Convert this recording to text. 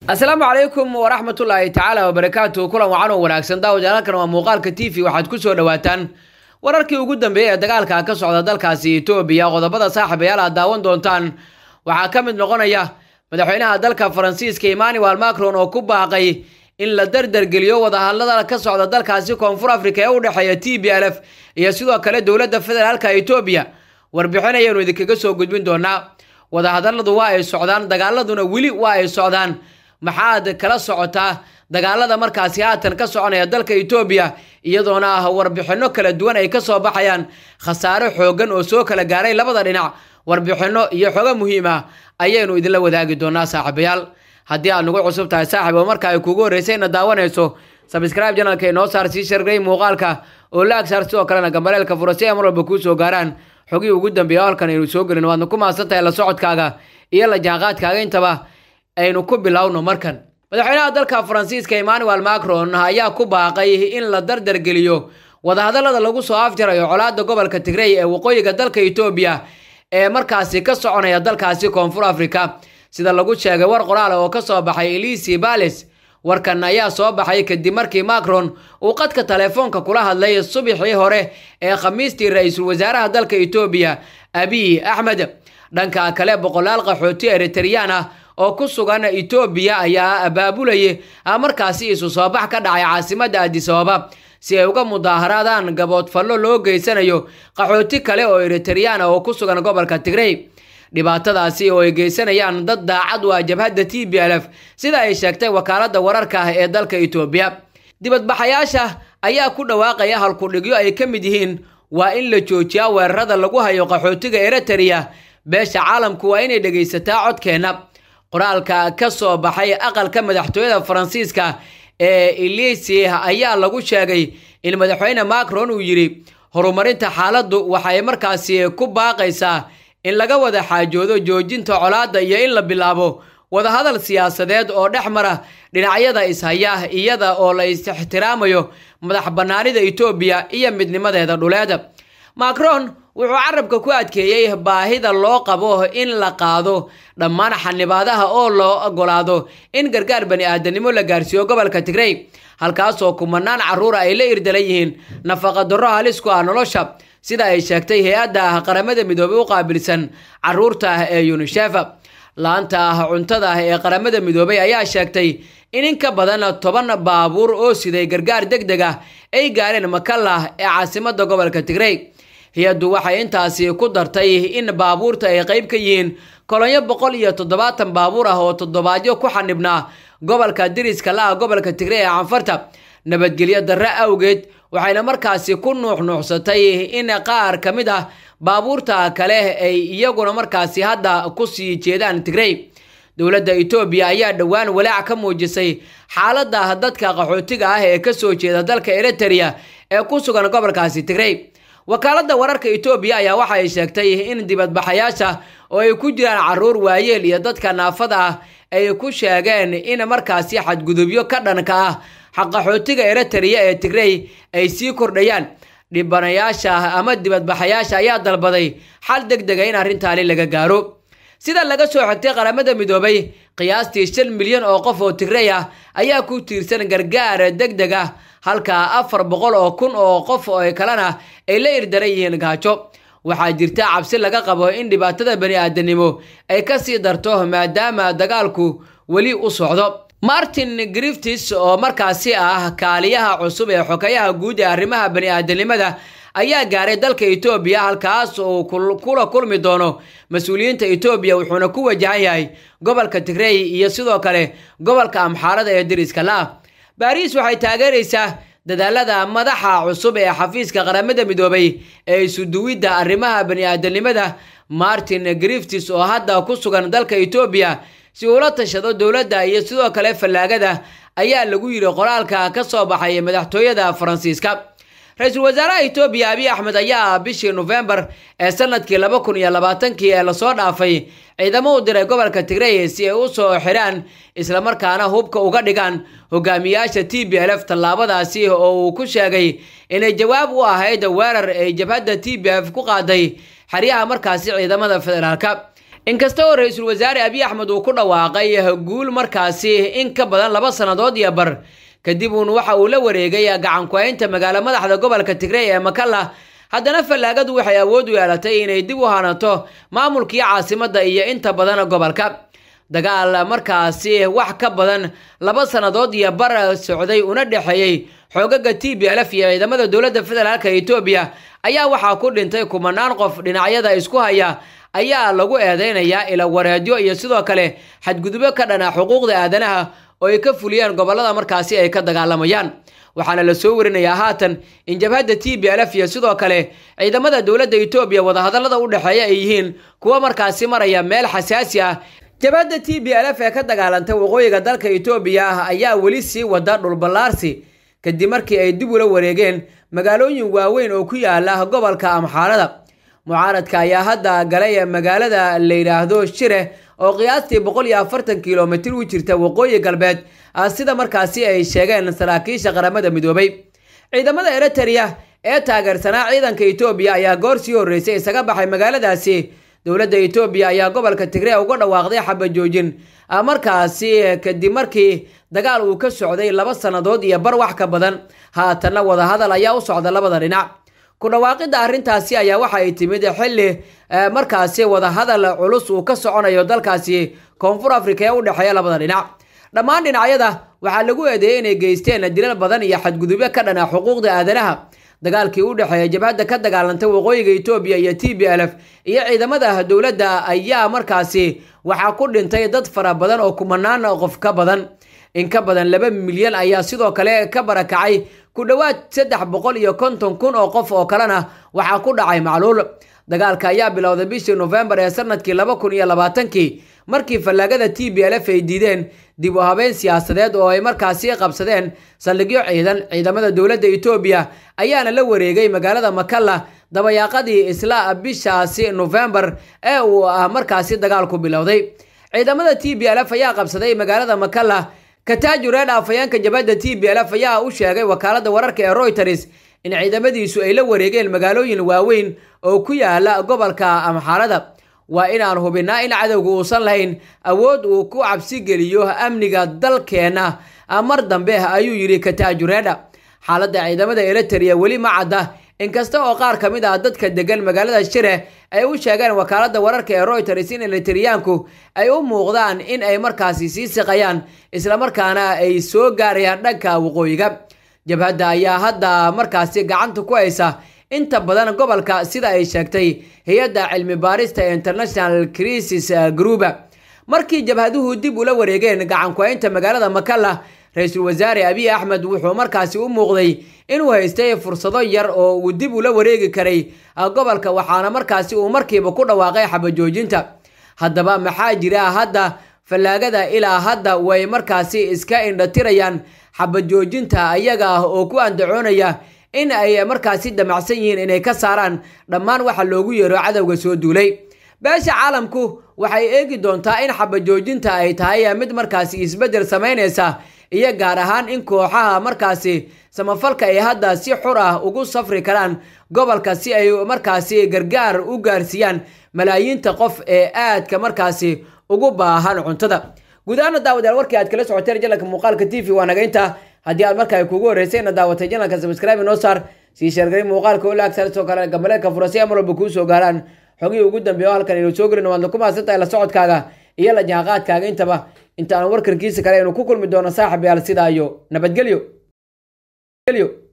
asalaamu calaykum waraxmatullaahi tacaala wabarakaatu kulan wacan oo wanaagsan daawajaalkan waa muuqaalka t v waxaad ku soo dhowaataan wararkii ugu dambeeyey ee dagaalka ka socda dalkaasi etoobiya qodobada saaxiibayaal aad daawan doontaan waxaa ka mid noqonaya madaxweynaha dalka faransiiska emmanuel macron oo ku baaqay in la dardargeliyo wadahadlada ka socda dalkaasi koonfur africa ee u dhexeeya t b l f iyo sidoo kale dowladda federaalka etoobiya warbixin ayaanu idinkaga soo gudbin doonaa wadahadaladu waa ay socdaan dagaaladuna weli waa ay socdaan maxaad kala socotaa dagaalada markaasi haatan ka soconaya dalka etoobiya iyadoona ah warbixinno kala duwan ay kasoo baxayaan khasaare xoogan oo soo kala gaaray labada dhinac warbixinno iyo xogo muhiim ah ayaynu idinla wadaagi doonaa saaxiibayaal haddii aad nagu cusub tahay saaxiib oo marka ay kugu horreysayna daawanayso sabscribe janalka inoo saar sii shargay muuqaalka oo la agsaar sidoo kalena gambaleelka fura si ay mar walba kuu soo gaaraan xogihii ugu dambeeya halkan aynu soo gelin waadna ku mahadsan tahay la socodkaaga iyo la jaanqaadkaaga intaba aynu ku bilowno markan madaxweynaha dalka faransiiska emmanuel macron ayaa ku baaqay in la dardargeliyo wadahadalada lagu soo afjarayo colaada gobolka tigrey ee waqooyiga dalka etoobiya ee markaasi ka soconaya dalkaasi koonfur africa sida lagu sheegay war qoraal oo kasoo baxay elisi bales warkan ayaa soo baxay kadib markii macron uu qadka telefoonka kula hadlay subaxii hore ee khamiistii ra-iisul wasaaraha dalka etoobiya abiy axmed dhanka kale boqolaal qaxooti eritreyaan ah oo ku sugan etoobiya ayaa abaabulayay markaasi isu soo bax ka dhacay caasimada adisababa si ay uga mudaaharaadaan gaboodfallo loo geysanayo qaxooti kale oo eritreyaan ah oo ku sugan gobolka tigrey dhibaatadaasi oo ay geysanayaan dad daacad u ah jabhadda t b l f sida ay sheegtay wakaaladda wararka ah ee dalka etoobiya dibadbaxayaasha ayaa ku dhawaaqaya halkudhigyo ay ka mid yihiin waa in la joojiyaa weerarada lagu hayo qaxootiga eritrea beesha caalamku waa inay dhegaysataa codkeenna qoraalka ka soo baxay aqalka madaxtooyada faransiiska ee elisi ayaa lagu sheegay in madaxweyne macron uu yidhi horumarinta xaaladdu waxay markaasi ku baaqaysaa in laga wada xaajoodo joojinta colaadda iyo in la bilaabo wadahadal siyaasadeed oo dhex mara dhinacyada ishaya iyada oo la is-ixtiraamayo madax bannaanida etoobiya iyo midnimadeeda dhuleed macron wuxuu carabka ku adkeeyey baahida loo qabo in la qaado dhammaan xanibaadaha oo loo ogolaado in gargaar bani aadanimo la gaarsiiyo gobolka tigrey halkaasoo kumanaan carruura ay la irdalan yihiin nafaqa darro halis ku ah nolosha sida ay sheegtay hay-adda qaramada midoobey u qaabilsan caruurta ee yunisef laanta cuntada ee qaramada midoobey ayaa sheegtay in in ka badan toban baabuur oo siday gargaar deg deg ah ay gaareen makalla ee caasimada gobolka tigrey hay-addu waxay intaasi ku dartay in baabuurta ay qayb ka yihiin kolonyo boqol iyo toddobaatan baabuur ah oo toddobaadyo ku xanibnaa gobolka diriska la-a gobolka tigrey ee canfarta nabadgelyo darre awgeed waxayna markaasi ku nuuxnuuxsatay in qaar ka mid ah baabuurta kale ay iyaguna markaasi hadda ku sii jeedaan tigrey dowladda etoobiya ayaa dhowaan walaac ka muujisay xaaladda dadka qaxootiga ah ee kasoo jeeda dalka eritrea ee ku sugan gobolkaasi tigrey wakaaladda wararka etoobiya ayaa waxa ay sheegtay in dibadbaxayaasha oo ay ku jiraan caruur waayeel iyo dadka naafada ah ay ku sheegeen in markaasi xadgudubyo ka dhanka ah xaqaxootiga eritrea ee tigrey ay sii kordhayaan dhibanayaasha ama dibadbaxayaasha ayaa dalbaday xal deg dega in arrintaani laga gaaro sida laga soo xigtay qaramada midoobay qiyaastii shan milyan oo qof oo tigrey ah ayaa ku tiirsan gargaar deg deg ah halka afar boqol oo kun oo qof oo kalena ay la irdaran yihiin gaajo waxaa jirta cabsi laga qabo in dhibaatada bani aadanimo ay kasii darto maadaama dagaalku weli u socdo martin griftis oo markaasi ah kaaliyaha cusub ee xokayaha guud ee arrimaha bani aadanimada ayaa gaaray dalka etoobiya halkaas uu kula kulmi doono mas-uuliyiinta etoobiya wuxuuna ku wajahan yahay gobolka tigrey iyo sidoo kale gobolka amxaarada ee diriska la-ah baariis waxay taageeraysaa dadaalada madaxa cusub ee xafiiska qaramada midoobay ee isuduwidda arrimaha bani aadanimada martin griftis oo hadda ku sugan dalka etoobiya si uula tashado dowladda iyo sidoo kale fallaagada ayaa lagu yidhi qoraalka ka soo baxay madaxtooyada faransiiska ra-iisul wasaaraha etoobiya abiy axmed ayaa bishii nofembar ee sanadkii laba kun iyo labaatankii ee lasoo dhaafay ciidamo u diray gobolka tigrey si ay u soo xidhaan islamarkaana hubka uga dhigaan hogaamiyaasha t b l f tallaabadaasi oo uu ku sheegay inay jawaab u ahayd weerar ay jabhadda t b f ku qaaday xeryaha markaasi ciidamada federaalka inkasta oo ra-iisul wasaare abiy axmed uu ku dhawaaqay guul markaasi in ka badan laba sannadood iyo bar kadib uun waxa uu la wareegay gacanku-haynta magaalo madaxda gobolka tigrey ee makalla haddana fallaagadu waxay awood u yeelatay inay dib u hanato maamulkii caasimadda iyo inta badan gobolka dagaal markaasi wax ka badan laba sannadood iyo bar socday una dhexeeyey xoogaga t b lf iyo ciidamada dowladda federaalka etoobiya ayaa waxaa ku dhintay kumanaan qof dhinacyada isku haya ayaa lagu eedeynayaa ila wareedyo iyo sidoo kale xadgudubyo ka dhana xuquuqda aadanaha oo ay ka fuliyeen gobolada markaasi ay ka dagaalamayaan waxaana la soo warinayaa haatan in jabhadda t b lf iyo sidoo kale ciidamada dowladda etoobiya wadahadallada u dhexeeya ay yihiin kuwo markaasi maraya meel xasaasi ah jabhadda t b lf ee ka dagaalantay waqooyiga dalka etoobiya ayaa weli sii wada dhulballaarsi kadib markii ay dib ula wareegeen magaalooyin waaweyn oo ku yaala gobolka amxaarada mucaaradka ayaa hadda galay magaalada la yidhaahdo shire oo qiyaastii boqol iyo afartan kilomitir u jirta waqooyi galbeed sida markaasi ay sheegeen saraakiisha qaramada midoobay ciidamada eritereya ee taageersanaa ciidanka etoobiya ayaa goor sii horreysay isaga baxay magaaladaasi dowladda etoobiya ayaa gobolka tigree uga dhawaaqday xabajoojin markaasi kadib markii dagaal uu ka socday laba sannadood iyo bar wax ka badan haatanna wadahadal ayaa u socda labada dhinac ku dhawaaqidda arrintaasi ayaa waxa ay timid xilli markaasi wadahadal culus uu ka soconayo dalkaasi koonfur afrika ee u dhexeeya labada dhinac dhammaan dhinacyada waxaa lagu eedeeyey inay geysteen dilal badan iyo xadgudubyo ka dhana xuquuqda aadanaha dagaalkii u dhexeeya jabhadda ka dagaalantay waqooyiga etoobiya iyo t b lf iyo ciidamada dowladda ayaa markaasi waxaa ku dhintay dad fara badan oo kumanaan qof ka badan in ka badan laba milyan ayaa sidoo kale ka barakacay ku dhowaad saddex boqol iyo konton kun oo qof oo kalena waxaa ku dhacay macluul dagaalka ayaa bilowday bishii nofembar ee sanadkii laba kun iyo labaatankii markii fallaagada t b lf ay diideen dib u habeyn siyaasadeed oo ay markaasi qabsadeen saldhigyo ciidan ciidamada dowladda etoobiya ayaana la wareegay magaalada makalla dabayaaqadii isla bishaasi nofembar ee uu ah markaasi dagaalku bilowday ciidamada t b lf ayaa qabsaday magaalada makalla kataaju reed afhayeenka jabhadda t b lf ayaa u sheegay wakaalada wararka ee royters in ciidamadiisu ay la wareegeen magaalooyin waaweyn oo ku yaala gobolka amxaarada waa inaan hubinaa in cadowga uusan lahayn awood uu ku cabsi geliyo amniga dalkeenna mar dambe ayuu yidhi kataaju reedha xaaladda ciidamada eritereya weli ma cadda inkasta oo qaar ka mid ah dadka degan magaalada shire ay u sheegeen wakaalada wararka ee royters in eritereyaanku ay u muuqdaan in ay markaasi sii siqayaan islamarkaana ay soo gaarayaan dhanka waqooyiga jabhadda ayaa hadda markaasi gacanta ku haysa inta badan gobolka sida ay sheegtay hay-adda cilmi baarista ee international crisis grouba markii jabhaduhu dib ula wareegeen gacanku-haynta magaalada makalla ra-iisul wasaare abiy axmed wuxuu markaasi u muuqday inuu haystay fursado yar oo uu dib ula wareegi karay gobolka waxaana markaasi uu markiiba ku dhawaaqay xabajoojinta haddaba maxaa jira hadda fallaagada ilaa hadda way markaasi iska indhatirayaan xabajoojinta ayaga ah oo ku andacoonaya in ay markaasi damacsan yihiin inay ka saaraan dhammaan waxa loogu yeero cadowga soo duulay beesha caalamku waxay eegi doontaa in xabajoojinta ay tahay mid markaasi isbeddel samaynaysa iyo gaar ahaan in kooxaha markaasi samafalka ay hadda si xur ah ugu safri karaan gobolka si ay markaasi gargaar u gaarsiiyaan malaayiinta qof ee aadka markaasi ugu baahan cuntada guud ahaana daawadayaal warkii aad kala socoteen janalka muuqaalka t v waa naga intaa haddii aad markaa kugu horreysay ina daawatay janalka subscribe inoo saar sii sheergaray muuqaalka olaag sidoo kale gambaleedka furasay mar walba kuu soo gaaraan xogihii ugu dambeeya oo halkan aynu soo gelin waadna ku mahadsantahay la socodkaaga iyo la jaanqaadkaaga intaba inta aan warkarkiisa kale aynu ku kulmi doono saaxib yaal sidaa iyo nabadgelyo